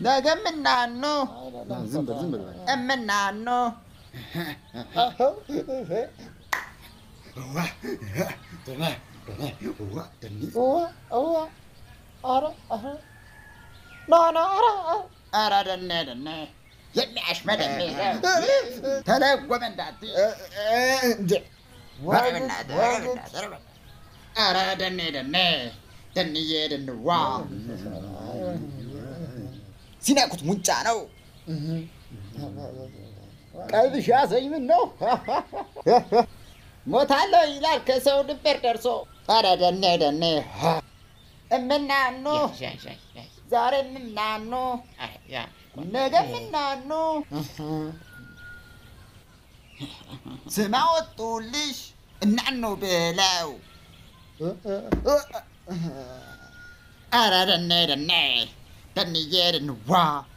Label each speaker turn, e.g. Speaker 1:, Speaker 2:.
Speaker 1: ነገም እናኑ
Speaker 2: ዝም በል ዝም በል
Speaker 1: እምናኑ ኧረ ደኔ ደኔ የሚያሽመደሜ ተለጎመ እንዳትይ ኧረ በእናትህ ኧረ በእናትህ ኧረ በእናትህ ኧረ ደኔ ደኔ ደንዬ ደንዋ ሲነኩት ሙጫ ነው
Speaker 2: ቀልብሽ ያዘኝ ምን ነው
Speaker 1: ሞታለሁ ይላል ከሰው ድንበር ደርሶ ኧረ ደኔ ደኔ እምናኑ ዛሬ ምናኑ ነገ ምናኑ ስማ ወጡልሽ እናኑ ብለው ኧረ ደኔ ደኔ ደንዬ ደንዋ